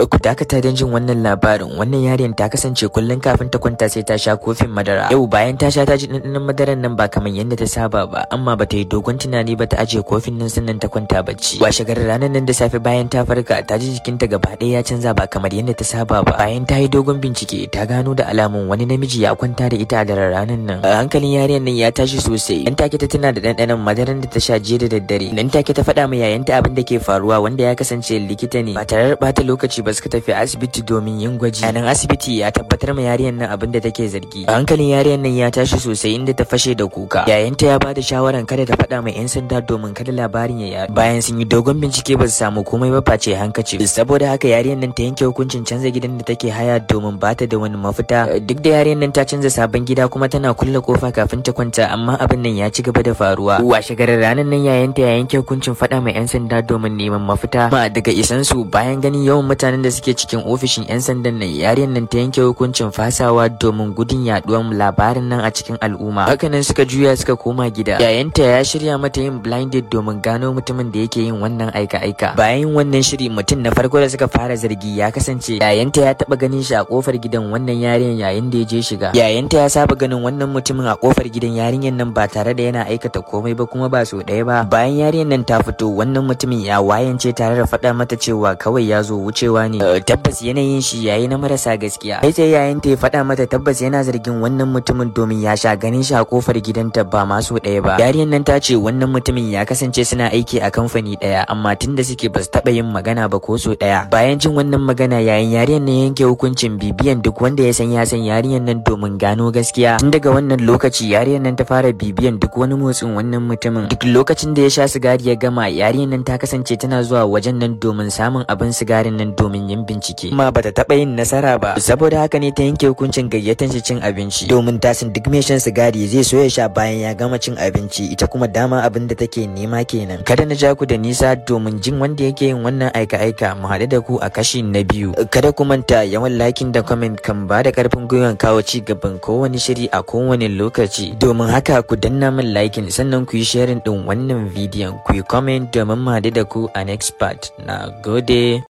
ku dakata don jin wannan labarin wannan yarinyar ta kasance kullum kafin ta kwanta sai ta sha kofin madara yau bayan ta sha ta ji ɗanɗanon madaran nan ba kamar yadda ta saba ba amma ba ta yi dogon tunani ba ta ajiye kofin nan sannan ta kwanta bacci washe garin ranar nan da safe bayan ta farka ta ji jikinta gaba ɗaya ya canza ba kamar yadda ta saba ba bayan ta yi dogon bincike ta gano da alamun wani namiji ya kwanta da ita a daren ranar nan a hankalin yarinyar nan ya tashi sosai dan take ta tana da ɗanɗanon madaran da ta sha jiya da daddare nan take ta faɗa ma yayanta abin da ke faruwa wanda ya kasance likita ne ba tare da ɓata lokaci ba suka tafi asibiti domin yin gwaji a nan asibiti ya tabbatar ma yarinyar nan abin da take zargi a hankalin yarinyar nan ya tashi sosai inda ta fashe da kuka yayanta ya bada shawaran kada ta faɗa ma yan sanda domin kada labarin ya yaɗu bayan sun yi dogon bincike ba su samu komai ba face hankaci saboda haka yarinyar nan ta yanke hukuncin canza gidan da take haya domin ba ta da wani mafita duk da yarinyar nan ta canza sabon gida kuma tana kulle kofa kafin ta kwanta amma abin nan ya ci gaba da faruwa washe garin ranar nan yayanta ya yanke hukuncin faɗa ma yan sanda domin neman mafita ma daga isan su bayan ganin yawan mutanen da suke cikin ofishin yan sandan nan yarinyar nan ta yanke hukuncin fasawa domin gudun yaduwan labarin nan a cikin al'umma hakanan suka juya suka koma gida yayanta ya shirya mata yin blinded domin gano mutumin da yake yin wannan aika-aika bayan wannan shiri mutum na farko da suka fara zargi ya kasance yayanta ya taba ganin shi a kofar gidan wannan yarinyar yayin da ya je shiga yayanta ya saba ganin wannan mutumin a kofar gidan yarinyar nan ba tare da yana aikata komai ba kuma ba so ɗaya ba bayan yarinyar nan ta fito wannan mutumin ya wayance tare da faɗa mata cewa kawai ya zo wucewa ne tabbas yanayin shi yayi na marasa gaskiya kai sai yayanta ya faɗa mata tabbas yana zargin wannan mutumin domin ya sha ganin shi a kofar gidanta ba ma so ɗaya ba yarinyar nan ta ce wannan mutumin ya kasance suna aiki a kamfani ɗaya amma tunda suke ba su taɓa yin magana ba ko so ɗaya bayan jin wannan magana yayin yarinyar nan yanke hukuncin bibiyan duk wanda ya san ya san yarinyar nan domin gano gaskiya tun daga wannan lokaci yarinyar nan ta fara bibiyan duk wani motsin wannan mutumin duk lokacin da ya sha sigari ya gama yarinyar nan ta kasance tana zuwa wajen nan domin samun abin sigarin nan domin yin bincike amma bata taɓa yin nasara ba saboda haka ne ta yanke hukuncin gayyatan shi cin abinci domin ta san duk mai shan sigari zai so ya sha bayan ya gama cin abinci ita kuma dama abin da take nema kenan kada na ja ku da nisa domin jin wanda yake yin wannan aika-aika mu haɗu da ku a kashi na biyu kada ku manta yawan liking da comment kan ba da karfin gwiwan kawo ci gaban kowane shiri a kowane lokaci domin haka ku danna min liking sannan ku yi sharing din wannan bidiyon ku yi comment domin mu haɗu da ku a next part na gode